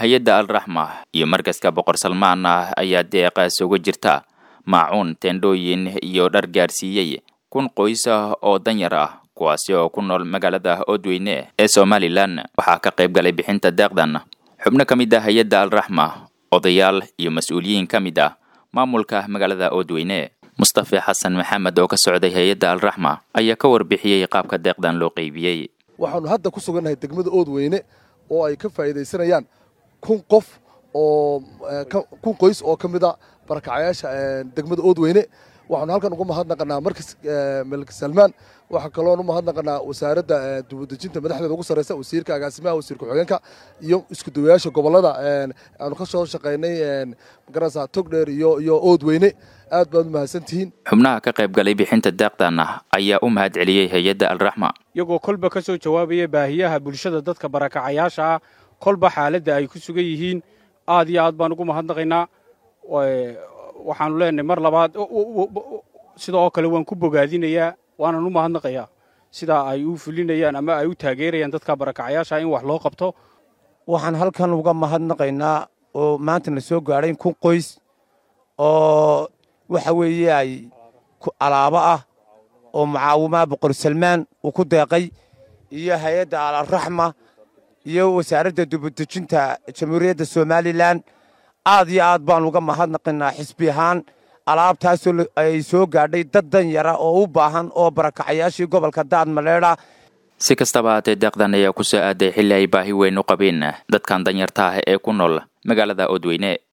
hay-adda alraxma iyo markaska boqor salmaan ah ayaa deeqaas uga jirta maacuun teendhooyin iyo dhar gaarsiiyey kun qoys ah oo danyar ah kuwaasi oo ku nool magaalada oodweyne ee somalilan waxaa ka qayb galay bixinta deeqdan xubno ka mid ah hay-adda alraxma odayaal iyo mas-uuliyiin ka mid ah maamulka magaalada oodweyne mustafe xasan maxamed oo ka socday hay-adda alraxma ayaa ka warbixiyey qaabka deeqdan loo qeybiyey waxaanu hadda ku sugannahay degmada oodweyne oo ay ka faa'iidaysanayaan kun qof oo kun qoys oo ka mid a barakacayaasha degmada oodweyne waxaanu halkan uga mahadnaqanaa markas malik salmaan waxaa kaloon u mahadnaqanaa wasaaradda dibudejinta madaxdeeda ugu sarreysa wasiirka agaasimaha wasiir ku-xigeenka iyo iskudawayaasha gobollada aanu ka soo shaqaynay magarasa togdheer iyo iyo oodweyne aad baad u mahadsantihiin xubnaha ka qayb galay bixinta deeqdana ayaa u mahad celiyey hay-adda alraxma iyagoo kolba ka soo jawaabaya baahiyaha bulshada dadka barakacayaasha ah kolba xaaladda ay ku sugan yihiin aad iyo aad baan ugu mahadnaqaynaa waxaanu leenahay mar labaad sida oo kale waan ku bogaadinayaa waanan u mahadnaqayaa sidaa ay u fulinayaan ama ay u taageerayaan dadka barakacayaasha in wax loo qabto waxaan halkan uga mahadnaqaynaa oo maanta na soo gaadhay kun qoys oo waxa weeye ay alaabo ah oo mucaawimaha boqor salmaan uu ku deeqay iyo hay-adda alalraxma iyo wasaaradda dibadejinta jamhuuriyadda somalilan aad iyo aad baan uga mahadnaqaynaa xisbi ahaan alaabtaasoo ay soo gaadhay dad danyara oo u baahan oo barakacayaashii gobolka daad maleedha si kastaba haatee deeqdan ayaa ku soo aaday xilli ay baahi weyn u qabeen dadkan danyarta ah ee ku nool magaalada oodweyne